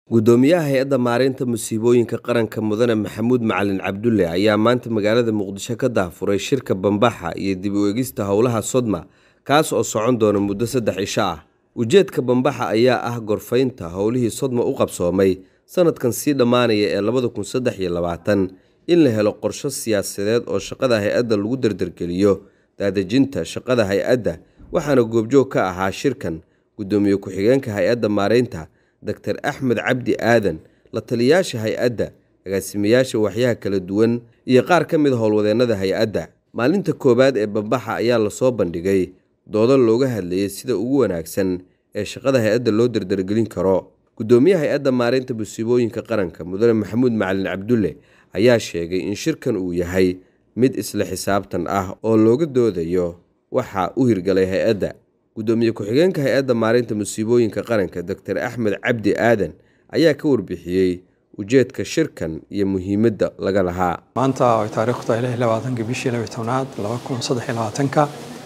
gudoomiyaha hay-adda maareynta musiibooyinka qaranka mudane maxamuud macalin cabdulle ayaa maanta magaalada muqdisho ka daafuray shirka bambaxa iyo dib u eegista howlaha sodma kaas oo socon doona muddo saddex cisho ah ujeedka bambaxa ayaa ah gorfaynta howlihii sodma u qabsoomay sanadkan sii dhammaanaya ee labada kun saddex iyo labaatan in la helo qorsho siyaasadeed oo shaqada hay-adda lagu dardargeliyo daadejinta shaqada hay-adda waxaana goobjoog ka ahaa shirkan gudoomiye ku-xigeenka hay-adda maareynta doctor axmed cabdi aadan la taliyayaasha hay-adda agaasimayaasha waxyaha kala duwan iyo qaar ka mid a howlwadeennada hay-adda maalinta koowaad ee bambaxa ayaa lasoo bandhigay doodo looga hadlayay sida ugu wanaagsan ee shaqada hay-adda loo dardargelin karo gudoomiyaha hay-adda maareynta musiibooyinka qaranka mudane maxamuud macalin cabdulle ayaa sheegay in shirkan uu yahay mid isla xisaabtan ah oo looga doodayo waxa u hirgalay hay-adda gudoomiye ku-xigeenka hay-adda maareynta musiibooyinka qaranka doctor axmed cabdi aadan ayaa ka warbixiyey ujeedka shirkan iyo muhiimadda laga lahaa maanta ay taariikhdu tahay lix labaatanka bishii laba tobnaad laba kun saddex iyo labaatanka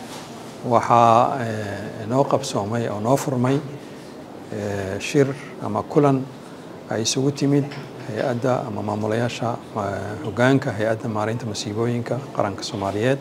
waxaa noo qabsoomay oo noo furmay shir ama kulan ay isugu timid hay-adda ama maamulayaasha hogaanka hay-adda maareynta musiibooyinka qaranka soomaaliyeed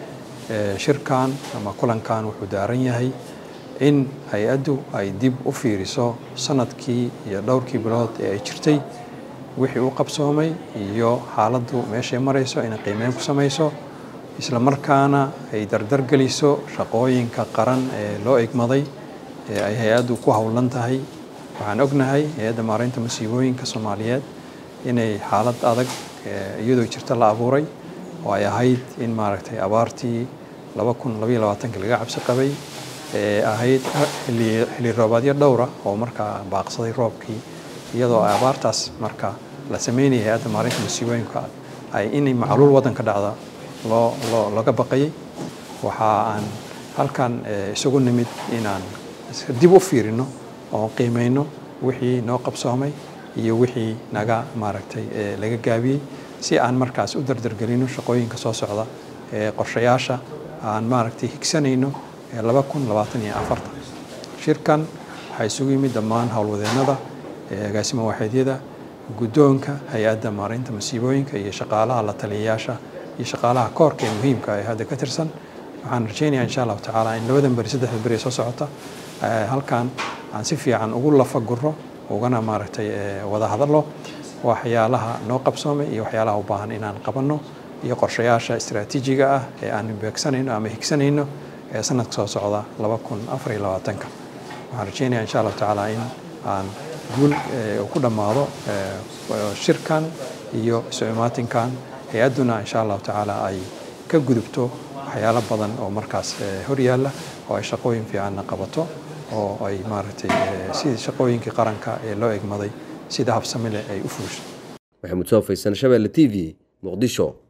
shirkan ama kulankan wuxuu daaran yahay in hay-addu ay dib u fiiriso sanadkii iyo dhowrkii bilood ee ay jirtay wixii u qabsoomay iyo xaaladdu meeshay marayso inay qiimeyn ku samayso isla markaana ay dardargeliso shaqooyinka qaran ee loo egmaday ee ay hay-addu ku howlan tahay waxaan ognahay hay-adda maareynta musiibooyinka soomaaliyeed inay xaalad adag iyadoo jirta la abuuray oo ay ahayd in maaragtay abaartii laba kun labaiyo labaatanki laga cabsi qabay ee ahayd xilli roobaadyo dhowra oo markaa baaqsaday roobkii iyadoo abaartaas marka la sameynaya hay-adda maareynta musiibooyinka ay inay macluul waddanka dhacda loo loo laga baqayay waxa aan halkan isugu nimid inaan dib u fiirino oo qiimeyno wixii noo qabsoomay iyo wixii naga maaragtay laga gaabiyey si aan markaas u dardargelino shaqooyinka soo socda ee qorshayaasha aan maaragtay higsanayno ee laba kun labaatan iyo afartan shirkan waxaa isugu yimid dhammaan howlwadeennada agaasimo waaxeedyada guddoonka hay-adda maareynta masiibooyinka iyo shaqaalaha la taliyayaasha iyo shaqaalaha koorka ee muhiimka ee hadda ka tirsan waxaan rajaynayaa insha allahu tacaala in labadan beri saddexda beri ee soo socota halkan aan si fiican ugu lafaguro ugana maaragtay wada hadallo waxyaalaha noo qabsoomay iyo waxyaalaha u baahan inaan qabanno iyo qorshayaasha istaraatiijiga ah ee aan beegsanayno ama higsanayno ee sanadka soo socda laba kun afar iyo labaatanka waxaan rajeynaya insha allahu tacaala in aan guul ku dhammaado shirkan iyo isu imaatinkan hay-adduna insha allahu tacaala ay ka gudubto waxyaalo badan oo markaas hor yaalla oo ay shaqooyin fiicanna qabato oo ay maaragtay sidii shaqooyinkii qaranka ee loo egmaday sida habsami leh ay u fuusho maxamuud soo faysan shabeelle t v muqdisho